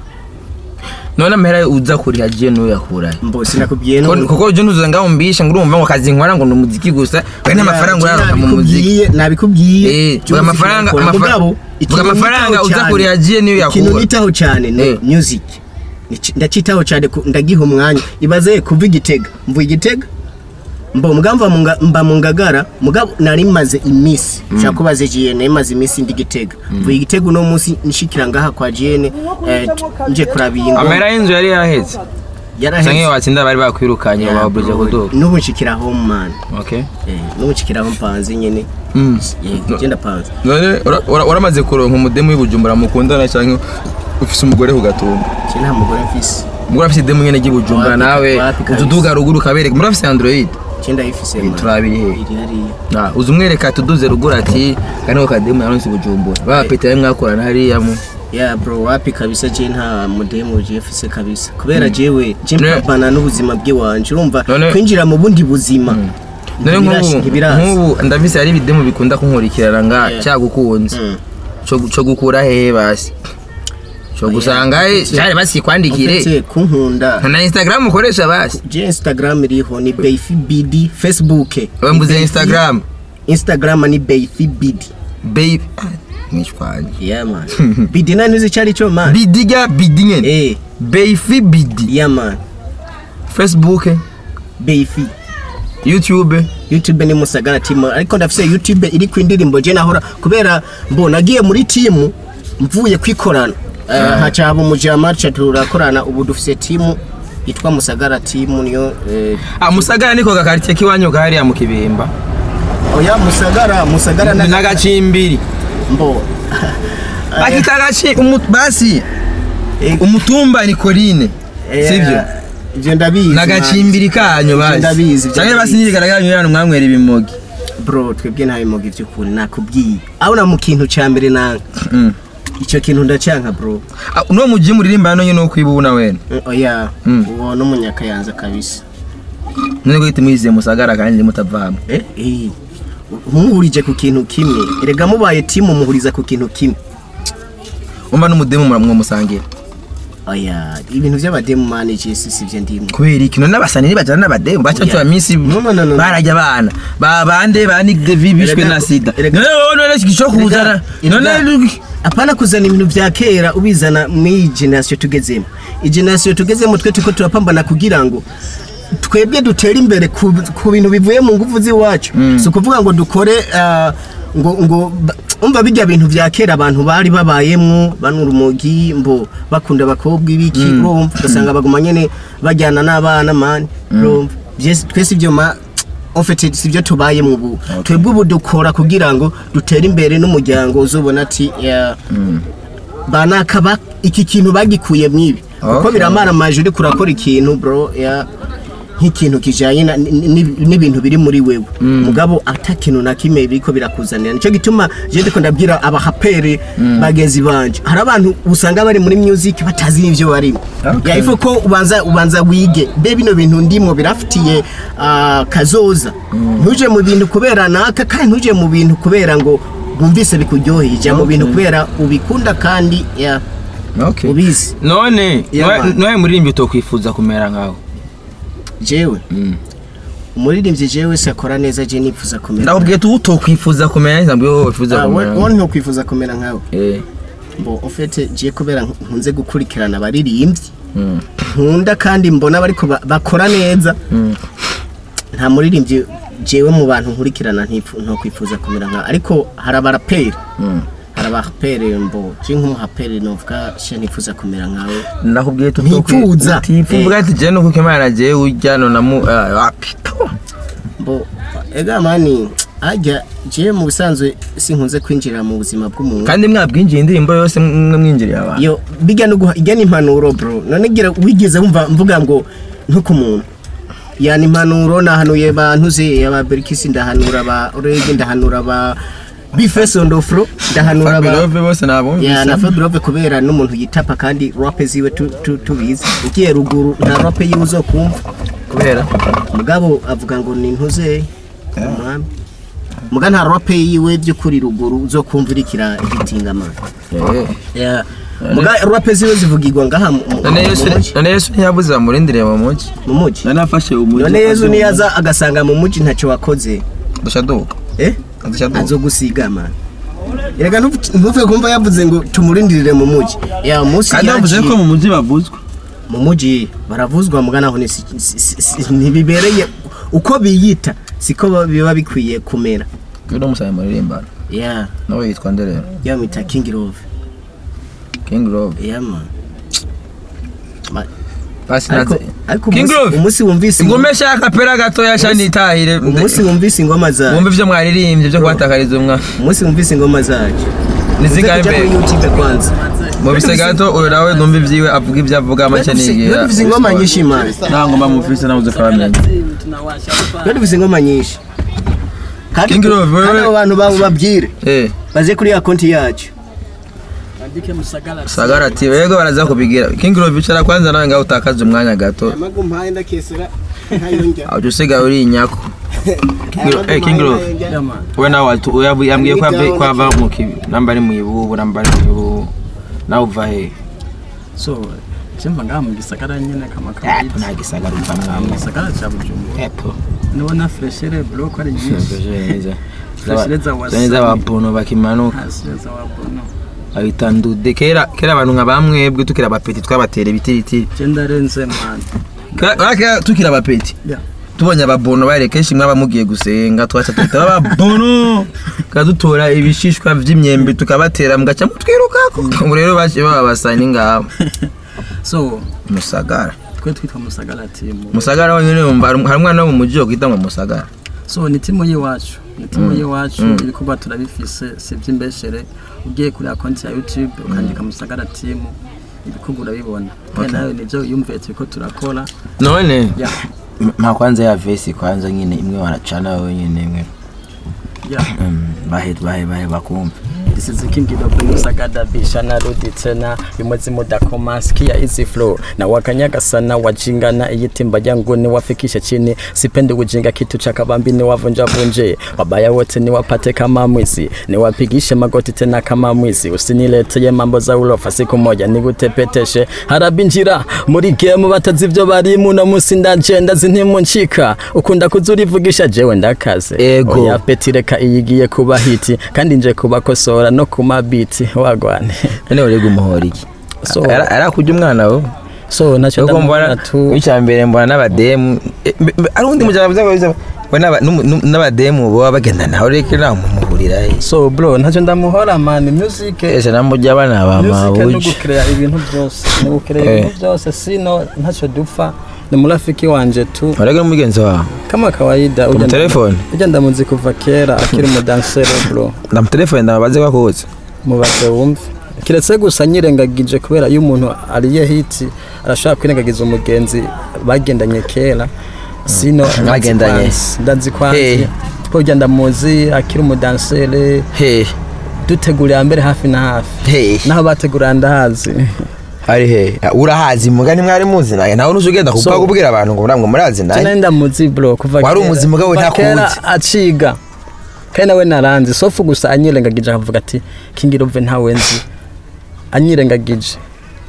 S1: none amahera uza kuriha je n'uyakurahe
S2: mbo sinakubwiye
S1: Ko-
S2: none
S1: kuko je ntuzoza ngaho mbisha ngo urumva ngo akazi nkora ngo ni umuziki gusa kandi n'amafaranga uraronka mu muziki
S2: nabikubwiye nabikubwiye
S1: Eh,
S2: Byose
S1: vuga amafaranga-
S2: turakora.
S1: amafa-
S2: Mugabo,
S1: vuga
S2: ikintu
S1: amafaranga
S2: nitaho
S1: uza
S2: cyane-
S1: kuriha jiye niyo
S2: ikintu
S1: yakura.
S2: nitaho cyane ni
S1: Eh.
S2: music Nici- ndacitaho cyane ku- ndagiha umwanya ibaze kuva igitega mvuye igitega mbo mugamba mba mba mu ngagara mugabo nari maze iminsi nshaka kubaza jiye nari maze iminsi ndi gitega mvuye igitega uno munsi nshikira ngaha kwa jiene eh, t- nje kurabingo
S1: amahera y'inzu yari yaheze canke iyo watsinda bari bakwirukanye
S2: Yeah,
S1: baburije
S2: bro.
S1: kuduga
S2: n'ubu nshikira home man
S1: okay
S2: Eh, n'ubu nshikira home panze nyene
S1: Mm.
S2: Eh, genda panze
S1: none ura- ura- uramaze kuronka umudemu w'ibujumbura mukundana canke ufise umugore ku gatumba
S2: je nta mugore mfise
S1: mugore afise idemu nyene ry'ibujumbura
S2: Wapi-
S1: nawe
S2: wapi kabisa.
S1: utuduga ruguru ukabereka muri afise android
S2: je ndayifise man.
S1: turabiri hehe
S2: iri hariya
S1: Ah, uza umwereka tuduze ruguru ati kaniho kademu yaronse ibujumbura bapeta mwakorana hariya mu
S2: ya bro wapi kabisa je nta mudemu je mfise kabisa kubera jewe je
S1: Ne-
S2: mpapana n'ubuzima bw'iwanje urumva
S1: None-
S2: kwinjira mu bundi buzima
S1: none
S2: ntibirashi-
S1: nk'ubu
S2: ntibirazi.
S1: nk'ubu ndavise hari ibidemu bikunda kunkurikirana nga
S2: Yeah.
S1: cyagukunze
S2: Mm.
S1: co co gukura hehe basi co gusanga he cyari basikwandikire
S2: Ufite kunkunda
S1: na instagram ukoresha basi
S2: je instagram iriho ni beifi bidi facebook
S1: we mbuze
S2: Beifi-
S1: instagram
S2: instagram ni beifi bidi
S1: babe mwishwanye
S2: yeah man bidi nani uzi icyo ari cyo man
S1: bidiga bidi nyene
S2: eh
S1: beifi bidi
S2: yeah man
S1: facebook
S2: beifi
S1: youtube
S2: youtube ni musagara timu ariko ndafise youtube iri ku indirimbo je nahora kubera mbo nagiye muri timu mvuye kwikorana uh, haca haba umujama ca turakorana ubu dufise timu yitwa musagara timu niyo eh,
S1: ah musagara niko gakaritiye kiwanyu hariya mu kibimba
S2: oya musagara musagara na
S1: n'agacimbiri
S2: mbo
S1: bakita agaci umu- basi
S2: Eh,
S1: umutumba ni korine
S2: eh,
S1: sivyo
S2: ivyo ndabizi
S1: n'agacimbiri kanyu
S2: Ivyo ndabizi,
S1: basi
S2: ivyo
S1: canke basi
S2: ndabizi.
S1: nirigaragara nyurana mwamwera ibimogi
S2: bro twebwe nta bimoga ivy'ukuri nakubwiye aho na mu kintu ca mbere nanga
S1: Mm.
S2: ico kintu ndacanka bro
S1: Ah, uno muji muririmba hano nyene ukwiba ubu na wene
S2: Mm, oya
S1: Mm.
S2: uwo n'umunyakayanza kabisa
S1: none ko giti mwiziye musagara kandi mutavamwe
S2: Eh, eh, muhurije ku kintu kimwe erega mubaye timu muhuriza ku kintu kimwe
S1: umva n'umudemu muramwo musangira
S2: oya ibintu by'abademu manage si sivyo ndimo
S1: kubera iki none abasani ntibajana n'abademu baca
S2: Oya.
S1: tuba minsi
S2: No, no, no, no.
S1: barajya abana ba bande ba Nick Devi bishwe
S2: Erega-
S1: na sida
S2: erega-
S1: none wowe none igisho kuzana
S2: Erega-
S1: none
S2: apana kuzana ibintu vya kera ubizana muri generation tugezemo igeneration tugezemo twe tuko turapambana kugira ngo twebwe dutere imbere ku, ku bintu bivuye mu nguvu z'iwacu si ukuvuga ngo dukore ah, ngo ngo ba- umva bijya bintu vya kera abantu bari babayemwo banura urumogi mbo bakunda abakobwa ibiki urumva ugasanga baguma nyene bajyana n'abana mani urumva Vyese- twese ibyo ma en fait sivyo tubayemwo ubu twebwe ubu dukora kugira ngo dutere imbere n'umuryango uzobona ati ya- banaka ba iki kintu bagikuye mwibi kuko
S1: Okay.
S2: biramara amaje uri kurakora ikintu bro ya nk'ikintu kijanye na- ni- ni- n'ibintu biri muri wewe mugabo ata kintu na kimwe biriko birakuzanira nico gituma je ndiko ndabwira abahapere bagenzi banje hari abantu usanga bari muri music batazi n'ivyo barimo
S1: Okay.
S2: ya ifo ko ubanza ubanza wige be bino bintu ndimo birafitiye ah, kazoza ntuje mu bintu kubera naka kandi ntuje mu bintu kubera ngo wumvise bikuryoheye jya mu bintu kubera ubikunda kandi ya
S1: okay
S2: ubizi
S1: none
S2: Yeah,
S1: noye-
S2: man.
S1: noye muririmbyi utokwifuza kumera nkawe
S2: jewe
S1: Mm.
S2: umuririmbyi jewe wese akora neza je nifuza kumera
S1: ndakubwiye tu utokwifuza kumera neza mbwiye wowe wifuza
S2: Ah, we-
S1: kumera
S2: wowe ntokwifuza kumera nkawe
S1: eh
S2: mbo ufite je kubera nkunze gukurikirana abaririmbyi
S1: mm.
S2: nkunda kandi mbona bariko ba- bakora neza
S1: Mm.
S2: nta muririmbyi jewe mu bantu nkurikirana ntifu- ntokwifuza kumera nkawe ariko hari abaraperi
S1: Mm.
S2: hari abaraperi mbo je nk'umuhaperi novuga she nifuza kumera nkawe
S1: ndakubwiye tu
S2: Ntifuza.
S1: utifuza ati je nuko imana je ujya nona mu ah, wapi
S2: mbo ega mani ajya je mu busanzwe sinkunze kwinjira mu buzima bw'umuntu
S1: kandi mwabwinjiye indirimbo yose mwe mwinjiriye abantu
S2: yo bijya no guha ijya n'impanuro bro none gira wigeze wumva mvuga ngo ntuku muntu yani impanuro nahanuye bantu ze aba Berkisi ndahanura ba Orege ndahanura ba Bifes on the floor ndahanura ba
S1: Fabulove bose nabumvise
S2: ya na Fabulove kubera n'umuntu yitapa kandi rap ziwe tu- tu- tubizi ugiye ruguru nta rap yiwe uzokumva
S1: kubera
S2: mugabo avuga ngo ni ntuze umwami muga nta rap yiwe by'ukuri ruguru uzokumva irikira igitingamana
S1: Eh.
S2: Yeah. muga rap ziwe zivugirwa ngaha mu- mu
S1: none
S2: mu
S1: yesu
S2: muji.
S1: none yesu ntiyabuze bamurindiriye mu mugi
S2: mu muji
S1: none afashe umugi
S2: none yezu niyaza agasanga mu muji ntacyo wakoze
S1: dusha duka
S2: eh
S1: dusha duka
S2: azogusiga man erega ntuve- ntuve kumva yavuze ngo tumurindirire mu muji ya munsi
S1: kandi bavuze
S2: yaciye-
S1: ko mu mugi bavuzwe
S2: mu muji baravuzwa muga naho ni si- si- si- si- ntibibereye uko biyita siko ba- biba bikwiye kumera
S1: uno musaye muririmbana
S2: ya
S1: nawe yitwa nderera
S2: yamwita king love
S1: king love
S2: ya man Ma-
S1: basi
S2: ariko
S1: naze
S2: ariko
S1: king
S2: umunsi-
S1: love
S2: umunsi wumvise
S1: ingume shaka pera gatoya shanitahire
S2: umunsi wumvise ingoma za
S1: wumva ivyo mwaririmbye byo kubatakariza umwa
S2: umunsi wumvise ingoma zacu
S1: nizingahe
S2: Uze kuja kuri
S1: mbere
S2: YouTube kwanza
S1: mu bise gato uyu nawe numva ivyiwe avuga ivyo avuga make nigira
S2: dufise ingoma nyinshi man
S1: nta ngoma mufise nawe uze famenya
S2: Twe dufise ingoma nyinshi kandi
S1: King Love, wewe-
S2: kandi abo bantu babo babwire
S1: eh
S2: baze kuri ya konti yacu
S1: sagara ati yego baraza kubigira king love icara kwanza nawe ngaho utakaze umwanya gato
S2: amagu mpaye ndakesera ntayonja
S1: aho usigaye uri inyako King Lo- eh, King Love we nawe watu- uyavu- yambwiye ko yava- ko ava mu kibi namba ari mu ibubu namba ari mu ibubu nawe uva he
S3: so chimva ngaha mu gisagara nyene kama
S1: Epo,
S3: kawaida
S1: nta gisagara uva mwamwe
S3: gisagara ca bujumbura
S1: epo
S3: nibona freshere bro ko ari nyinshi
S1: Zaba- zaba z'ababono bakimanuka
S3: hasireza wabono
S1: babita ndude kera kera abantu nka bamwebwe tukira abapeti twabatera ibitiritiri
S3: je ndarenze man
S1: Kera- kera tukira abapeti
S3: Yeah.
S1: tubonye ababono bare kenshi mwaba mugiye gusenga twaca tuhita ababono tukadutora ibishishwa vy'imyembe tukabatera mugaca mutwirukako ubu rero baciye baba basani ngabo
S3: so
S1: musagara
S3: twe twitwa musagara timu
S1: musagara wenyine wumva hari hari umwana wo mu muji wo kwita ngo musagara
S3: so ni timu y'iwacu ni timu y'iwacu ibikorwa turabifise si iby'imbeshere ugiye kuri konti ya youtube ukandika musagara timu ibikorwa urabibona kandi nawe nibyo yumviye turiko turakora
S1: none
S3: Yeah.
S1: m- mpa kwanza ya vesi kwanza nyine imwe wanacana wenyine imwe
S3: yeah.
S1: Mm, bahe bahe bahe bakumva
S3: This is the king of Musagada Bishana Rudi tena bimwezi mudakoma sikia easy flow na wakanyaga sana wajingana iyitimba yangu ni wafikisha chini sipendi ujinga kitu cha kabambi ni wavunja vunje wabaya wote ni wapate kama mwizi ni wapigishe magoti tena kama mwizi usinileteye mambo za ulofa siku moja nigutepeteshe harabinjira muri game batazi ivyo barimu no musi ndagenda zintimuncika ukunda kuzurivugisha jewe ndakaze
S1: Ego.
S3: Oya peti reka iyigiye kuba hiti kandi nje kubakosora no ku mabiti wagwane
S1: none urega umuhora iki
S3: So-
S1: Ara- arakujya umwana we
S3: so ntacyo
S1: Ubwo
S3: ndamubona
S1: mbona
S3: tu
S1: icya mbere mbona n'abademu eh, mbe- mbe- ari undi mujana biza biza we n'aba- n'umu- n'umu- n'abademu baba bagenda nawe reka nawe mumuhurira he
S3: so bro ntacyo ndamuhora man music
S1: ese namujya abana ba
S3: music no
S1: mawuji
S3: gukerea ibintu byose no gukerea
S1: Eh.
S3: ibintu byose sino ntacyo dupfa ni murafiki wanje tu
S1: urega n'umugenzi wawe
S3: kama kawaida ujya ndamu-
S1: telefone?
S3: ujya ndamuzi kuva kera akiri umudansere bro
S1: ndamutelefone ndababaze bakutse
S3: mubaze wumve kiretse gusa nyirengagije kubera iyo umuntu ariye hiti arashobora kwirengagiza umugenzi bagendanye kera sino
S1: Bagendanye.
S3: ndazi
S1: Hey.
S3: kwanzi twojya ndamuzi akiri umudansere
S1: he
S3: dutegurira mbere hafi na hafi
S1: he
S3: naho bategurira ndahazi
S1: ari he urahazi mugani mwari muzi naye nawe nuzi ugenda kupa
S3: So-
S1: kubwira abantu ngo namwe murazi
S3: jana
S1: naye
S3: ndamuzi bro kuva
S1: Wari
S3: kera-
S1: umuzi mugabo
S3: kuva
S1: ntakuzi.
S3: kera aciga kandi nawe naranzi sofu gusa anyirengagije akavuga ati kingirove ntawe nzi anyirengagije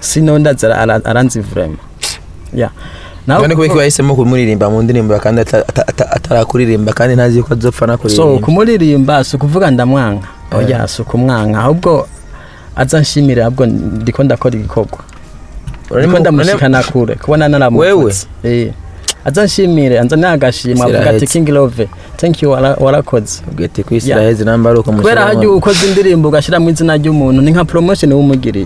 S3: sino ndazi ara- ara- aranzi vraiment ya naho
S1: none kubera ko
S3: kuvuga-
S1: yahisemo kumuririmba mu ndirimbo kandi ata- ata- ata- atarakuririmba kandi ntazi ko azopfa
S3: so
S1: nakuririmba
S3: kumuririmba si ukuvuga ndamwanga oya si ukumwanga ahubwo aza nshimire ahubwo ndiko ndakora ibikorwa ndiko ndamushikana kure kubona naramuvutse eh aza nshimire anza nagashimwa avuga ati
S1: Sirahetse.
S3: king love thank you wara- warakoze
S1: ubwete ko isi iraheze namba ari uko
S3: kubera hajya ukoze indirimbo ugashyiramo izina ry'umuntu ni nka promotion wumugiriye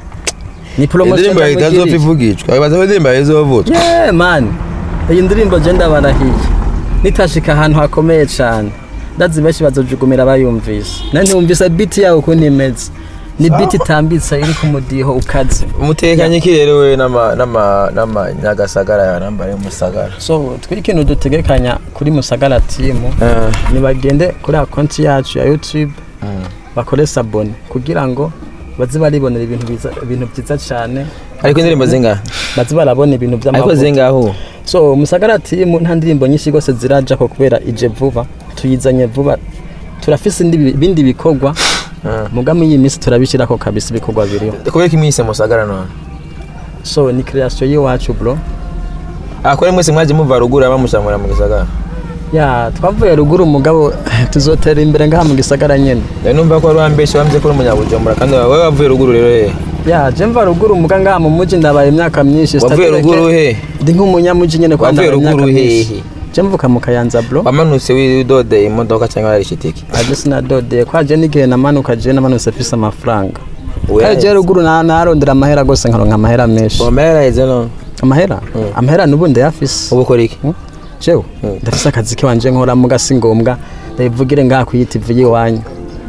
S3: ni promotion
S1: indirimbo yawe itazopfa
S3: yamugiriye.
S1: ivugishwa wibaza ko indirimbo yawe izovutwa
S3: yeah man iyi ndirimbo je ndabarahiye nitashika ahantu hakomeye cyane ndazi benshi bazojugumira bayumvise na ntiwumvise beat yawe ukuntu imeze ni beat itambitse iri ku mudiho ukaze
S1: umutekanye ki rero we n'ama- n'ama- n'amanyagasagara yanambare umusagara
S3: so twe ikintu dutegekanya kuri musagara timu nibagende kuri akonti yacu ya youtube bakore sabone kugira ngo baze baribonera ibintu biza- ibintu byiza cyane
S1: ariko indirimbo zingahe
S3: baze barabona ibintu
S1: ariko
S3: by'amavuta
S1: zingaho
S3: so musagara timu nta ndirimbo nyinshi rwose ziraja ko kubera ije vuba tuyizanye vuba turafise indi- ibindi bikorwa mugami iyi minsi turabishyirako kabisa ibikorwa biriho
S1: kubera ko imwise musagara none
S3: so ni creation y'iwacu bro
S1: akore mwese mwaje muva ruguru bamushamura mu gisagara
S3: ya twavuye ruguru umugabo tuzotera imbere ngaha mu gisagara nyene
S1: Ndari numva ko wari wambeshe wambye ko uri umunyabujumbura kandi wowe wavuye ruguru rero he
S3: ya je mva ruguru umuga ngaha mu muji ndabaye imyaka myinshi
S1: wavuye
S3: Statereke-
S1: ruguru he
S3: ndi nk'umunyamuji nyene kwa
S1: Wavuye
S3: ndabaye imyaka
S1: ruguru
S3: myinshi
S1: hehe?
S3: je mvuka mu kayanza bro
S1: wamanutse widodeye imodoka cyangwa wari shitiki
S3: aje sinadodeye kwa je n'igihe namanuka je namanutse mfise amafaranga
S1: Oya,
S3: kandi je ruguru na- narondera amahera gose nkaronka amahera menshi
S1: wamera heze no
S3: amahera amahera nubu ndayafise
S1: ubu ukora iki
S3: jewe ndafise akazi kiwanje nkoramo gasi ngombwa ndayivugire ngaha ku TV yiwanyu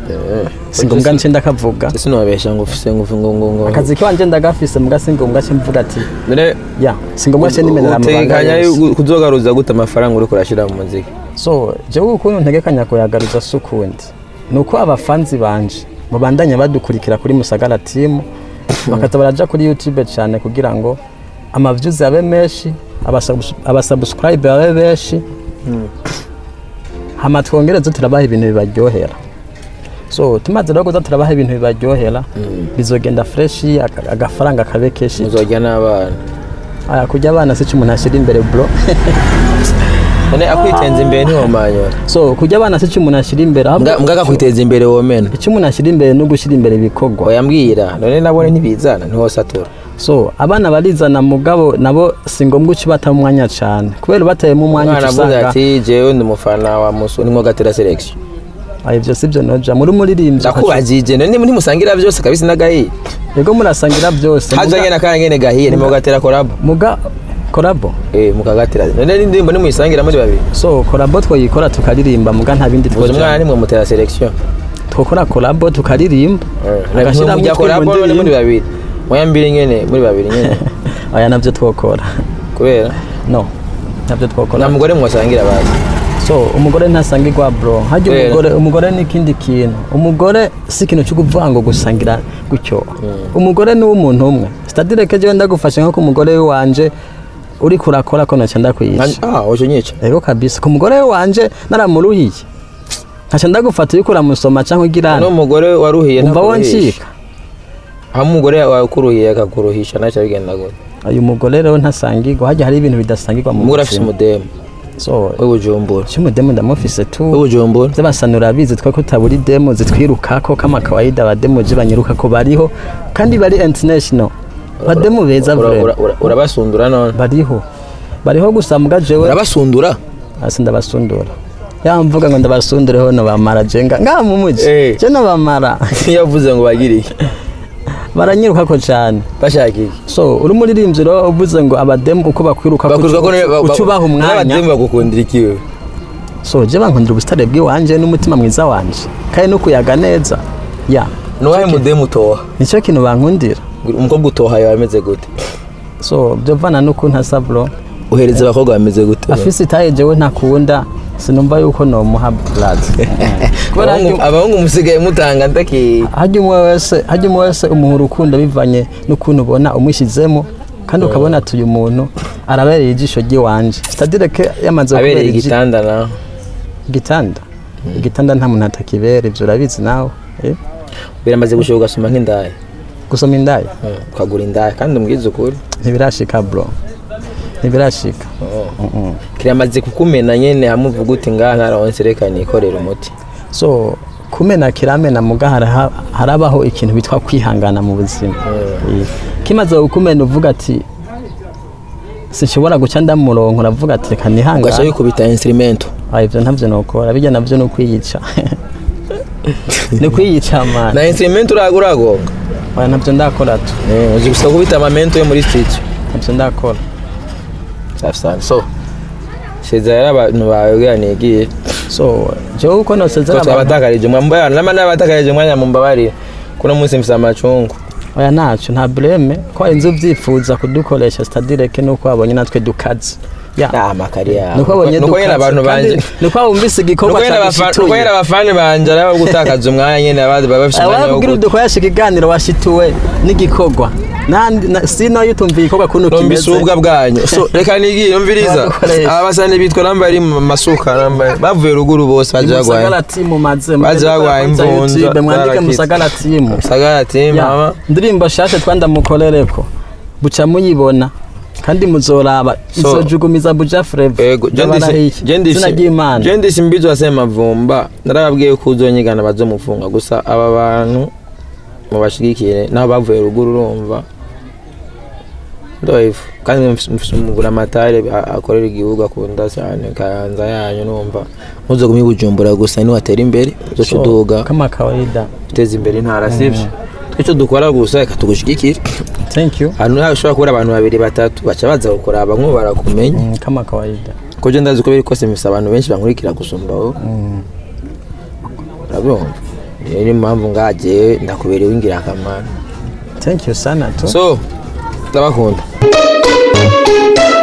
S3: si ngombwa nce ndakavuga
S1: ese nobesha ngo ufise ngo ngo ngo ngo
S3: akazi kiwanje ndagafise muga si ngombwa ce mvuga ati
S1: none
S3: ya si ngombwa ce nimenera amabanga
S1: utekanya
S3: yose
S1: kuzogaruza gute amafaranga uriko urashira mu muziki
S3: so jewe ukuntu ntegekanya kuyagaruza si ukundi ni uko abafanzi banje babandanya badukurikira kuri musagara timu bakaza baraja kuri youtube cyane kugira ngo amavyuzi abe menshi abasubs- abasubscribe babe benshi hama twongereze turabaha ibintu bibaryohera so tumaze rero kuza turabaha ibintu bibaryohera bizogenda freshi aka- agafaranga kabe keshi
S1: muzojya n'abana
S3: aya kurya abana si cyo umuntu ashyira imbere bro
S1: none akwitenza imbere ntiwomanyura
S3: so kurya abana si cyo umuntu ashyira imbere ahubwo
S1: mbwa akakwiteza imbere womena
S3: icyo umuntu ashyira imbere ni ugushyira imbere ibikorwa
S1: oyambwira none nabone ntibizana ntiwosatura
S3: so abana barizana mugabo nabo si ngombwa uci bata umwanya cyane kubera ubatayemo umwanya
S1: umwana
S3: uca
S1: avuze
S3: usanga
S1: ati jewe ndi umufana wa musu nimwo gatera selection
S3: Ah, ibyo si byo noja muri umuririmbyi
S1: ndakubajije none ntimusangira byose kabisa n'agahiye
S3: yego murasangira byose
S1: haza
S3: muga-
S1: nyene akanya nyene gahiye nimwo gatera korabo
S3: muga korabo
S1: eh mukagatera none n'indirimbo nimuyisangira muri babiri
S3: so korabo twoyikora tukaririmba muga nta bindi
S1: uzi umwana
S3: twoja
S1: nimwe mutera selection
S3: twokora korabo tukaririmba agashyiramo
S1: mujya
S3: utwuma
S1: korabo none muri
S3: ndirimba.
S1: babiri mwayambiri nyene muri babiri nyene
S3: aya nabyo twokora
S1: kubera
S3: no nabyo twokora
S1: nta mugore mwasangira bazi
S3: so umugore ntasangirwa bro hajya
S1: Kubera?
S3: umugore umugore ni ikindi kintu umugore si ikintu cyo kuvuga ngo gusangira gutyo umugore ni uw'umuntu umwe sitadire ke jewe ndagufashe nko ku mugore wanje uri kurakora ko naca ndakwica
S1: ah ojo nyica
S3: ego kabisa ku mugore wanje naramuruhiye nkaca ndagufata uriko uramusoma cyangwa ugira
S1: no mugore waruhiye
S3: umva
S1: ntakuruhisha.
S3: woncika
S1: aho umugore wakuruhiye akakuruhisha ntacyo bigenda gute
S3: uyu mugore rero ntasangirwa hajya hari ibintu bidasangirwa mu
S1: umugore afise
S3: buzima
S1: umudemu
S3: so
S1: w'ibujumbura
S3: cy'umudemu ndamufise tu
S1: w'ibujumbura
S3: z'abasanura bizi twe ko utabura demo zitwirukako kama kawaida abademo je banyirukako bariho kandi bari international bademo beza
S1: Ura-
S3: vrema
S1: ura- ura- urabasundura none
S3: bariho bariho gusa muga jewe
S1: urabasundura
S3: asi ndabasundura yamvuga ngo ndabasundure hono bamara jenga ngaha mu muji
S1: Eh.
S3: je no bamara
S1: yavuze ngo bagire iki
S3: baranyirukako cyane
S1: bashaka iki
S3: so uri umuririmbyi rero uvuze ngo abademu uko bakwiruka
S1: bakuruka ko
S3: uca ubaha umwanya
S1: n'abademu bagukundira ikiwe
S3: so je bankundira ubusitare bw'iwanje n'umutima mwiza wanje kandi no kuyaga neza ya
S1: nuwahe mudemu utoha
S3: nicyo kintu bankundira
S1: umukobwa utoha yawe ameze gute
S3: so byovana n'ukuntu asa bro
S1: uhereza abakobwa bameze gute
S3: afise itaye jewe ntakunda sinumva yuko nomuha blood kubera
S1: Abahungu-
S3: hajya-
S1: abahungu musigaye mutanga ndaki
S3: hajya umwe wese hajya umwe wese umuha urukundo bivanye n'ukuntu ubona umushyizemo kandi ukabona ati uyu muntu arabereye ijisho ry'iwanje sitadire ke yamaze
S1: abereye
S3: kubera igi-
S1: igitanda nawe
S3: igitanda igitanda nta muntu atakibera ibyo urabizi nawe eh?
S1: biramaze gushoboka ugasoma nk'indaya
S3: gusoma indaya
S1: ukagura indaya kandi umbwize ukuri
S3: ntibirashika bro ntibirashika
S1: kiramaze kukumena nyene hamwe uvuga uti ngaha ntaronse reka nikorera umuti
S3: so kumena kiramena muga haraha- harabaho ikintu bitwa kwihangana mu buzima Eh, kimaze kukumena uvuga ati sinshobora guca ndamurongo uravuga ati reka
S1: ugaca
S3: nihangane
S1: wikubita instrumento
S3: Ah, ivyo ntavyo nokora bijya navyo ni ukwiyica ni ukwiyica mani
S1: na instrumento uraga uragonga
S3: oya navyo ndakora tu
S1: Eh, uzi gusa kubita amamento yo muri studio
S3: navyo ndakora
S1: safi sana so sezera rero abantu bawe bwira nigiye
S3: so jewe uko nosezera
S1: ko twabatakarije umwanya nama n'abatakarije umwanya mumbabarire kuno munsi mfise amacungu
S3: oya naco nta bleme ko hari inzu vyifuza kudukoresha stadireke nuko wabonye natwe dukaze ya
S1: nama kari yawe
S3: nuko wabonye
S1: nuko nyene abantu banje
S3: nuko wumvise igikorwa
S1: nuko nyene abafa- nuko nyene abafani banje araba gutakaza umwanya nyene abandi baba bafise umwanya wo
S3: ababwira
S1: guta
S3: udukoresha ikiganiro washituwe n'igikorwa nandi na- sino iyo utumviye igikorwa kuntu
S1: numvise ububwa bwanyu so reka nigiye numviriza
S3: Badukoresha.
S1: aba basani bitwa nambari mu masuka nambari bavuye ruguru bose baje bagwaye
S3: musagara timu maze
S1: Baje bagwaye imvunja,
S3: mwandike
S1: zarakize.
S3: musagara timu
S1: sagara team
S3: Ya,
S1: mama
S3: ndirimbo shasha twandamukorereko buca muyibona kandi muzoraba
S1: So-
S3: izojugumiza buja flavor
S1: Ego,
S3: zina ry'imana
S1: jendisi mbizo wasema mavumba narababwiye ko uzonyigana bazomufunga gusa aba bantu mubashigikire naho bavuye ruguru urumva ndoivu kandi mfise- mfise umugura amatare a- akorera igihugu akunda cyane kayanza yanyu numva ntuzogumye bujumbura gusa niwatera imbere uzoca uduga
S3: kama kawaida
S1: uteza imbere intara sivyo twico dukora gusa reka tugushigikire
S3: thank you
S1: ahantu hashobora kubura abantu babiri batatu baca baza kukuraba nk'ubu barakumenya
S3: Mm, kama kawaida
S1: ko je ndazi ko biri kose mfise abantu benshi bankurikira gusumba wowe urabyumva niyo niyo mpamvu ngajewe ndakuberewe ingirakamaro
S3: thank you sana tu
S1: so ndabakunda